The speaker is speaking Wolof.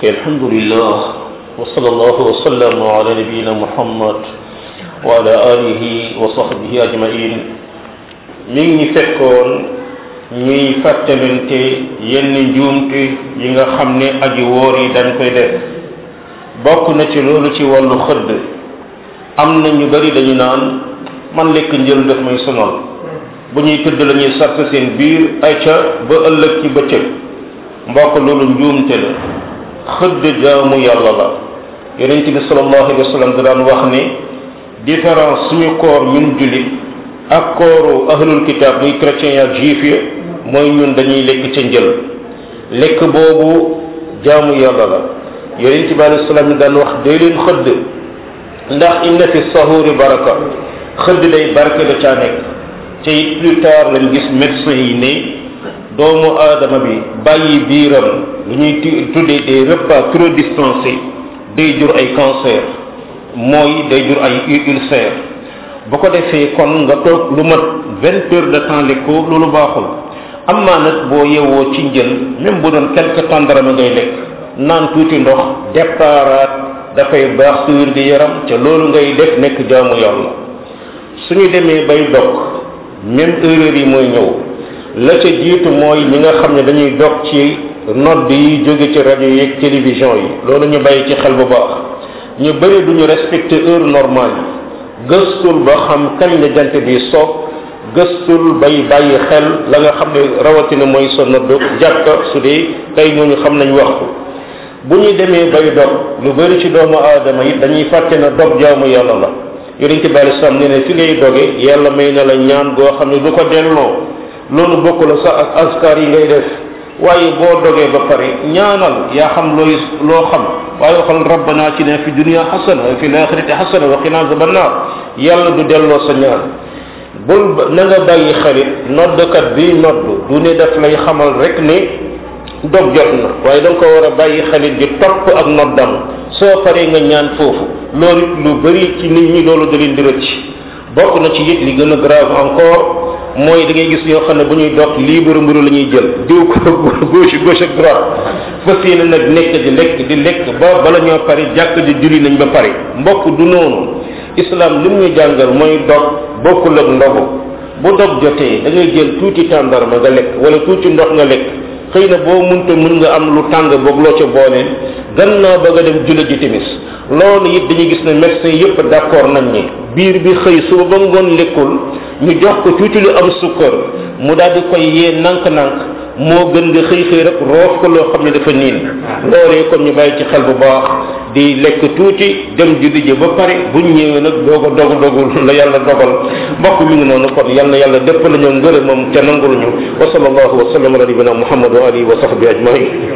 الحمد لله وصلى الله وسلم على نبينا محمد وعلى آله وصحبه أجمعين mi ngi fekkoon ñuy fàttalante yenn njuumte yi nga xam ne aji wóor yi dañ koy def bokk na ci loolu ci wàllu xëdd am na ñu bari dañu naan man lekk njël daf may sonal bu ñuy tëdd la ñuy sart seen biir ay ca ba ëllëg ci bëccëg mbokk loolu njuumte la xëdd jaamu yàlla la yonent bi sallallahu alayhi wa sallam da daan wax ne différence suñu koor ñun jullit ak kooru ahlul kitab muy chrétien ak juif ya mooy ñun dañuy lekk ca njël lekk boobu jaamu yàlla la yonent bi alayhi salaam ni daan wax dee leen xëdd ndax inna fi sahuri baraka xëdd day barke da caa nekk te it plus tard lañ gis médecin yi ne doomu aadama bi bàyyi biiram lu ñuy tuddee des repas trop dispensés day jur ay cancer mooy day jur ay ulcère bu ko defee kon nga toog lu mat vingt heures de temps lekkoo loolu baaxul am maa nag boo yewwoo ci njël même bu doon quelque tàndarama ngay lekk naan tuuti ndox déparaat dafay baax su wér gi yaram ca loolu ngay def nekk jaamu yàlla suñu demee bay dog même erreur yi mooy ñëw la ca jiitu mooy ñi nga xam ne dañuy dog ci nodd yi jóge ci rajo yi ak télévision yi loolu ñu bàyyi ci xel bu baax ñu bëri duñu respecter heure normale yi gëstul ba xam kañ la jant bi soog gëstul bay bàyyi xel la nga xam ne rawatina mooy sa nodd jàkka su dee tey ñooñu xam nañ waxtu bu ñu demee bay dog lu bëri ci doomu aadama yi dañuy fàtte na dog jaamu yàlla la yonente bi alei salaam ne ne fi ngay doge yàlla may na la ñaan goo xam ne du ko delloo loolu bokk la sax ak askar yi ngay def waaye boo dogee ba pare ñaanal yaa xam looy loo xam waaye waxal rabbana atina fi dunia xasana wa fi laxirati xasana wa qina azaban naar yàlla du delloo sa ñaan bul na nga bàyyi xalit noddkat bi nodd du ne daf lay xamal rek ne dog jot na waaye da nga ko war a bàyyi xalit di topp ak noddam soo paree nga ñaan foofu loolu lu bari ci nit ñi loolu da leen di rëcc bokk na ci it li gën a grave encore mooy da ngay gis ñoo xam ne bu ñuy dog libre mburu la ñuy jël diw ko gauche gauche ak droite fas yéene nag nekk di lekk di lekk ba bala ñoo pare jàkk di julli nañ ba pare mbokk du noonu islam lim ñu jàngal mooy dog bokkul ak ndogu bu dog jotee da ngay jël tuuti tàndarma nga lekk wala tuuti ndox nga lekk xëy na boo munta mun nga am lu tàng boog loo ca booleen gannaaw ba nga dem julli ji timis loolu it dañuy gis ne médecin yépp d'accord nañ ni biir bi xëy suba ba ngoon lekkul ñu jox ko tuuti lu am sukkar mu daal di koy yee nank-nank moo gën nga xëy xëy rek roof ko loo xam ne dafa niin loolee kon ñu bàyyi ci xel bu baax di lekk tuuti dem julli ji ba pare buñ ñëwee nag doog a dogu dogul la yàlla dogal mbokk mi ngi noonu kon yal na yàlla dëpp la ñu ngërëmam te nangul ñu wa sallallahu wa sallam ala nabina muhammad wa alihi wa sahbihi ajmain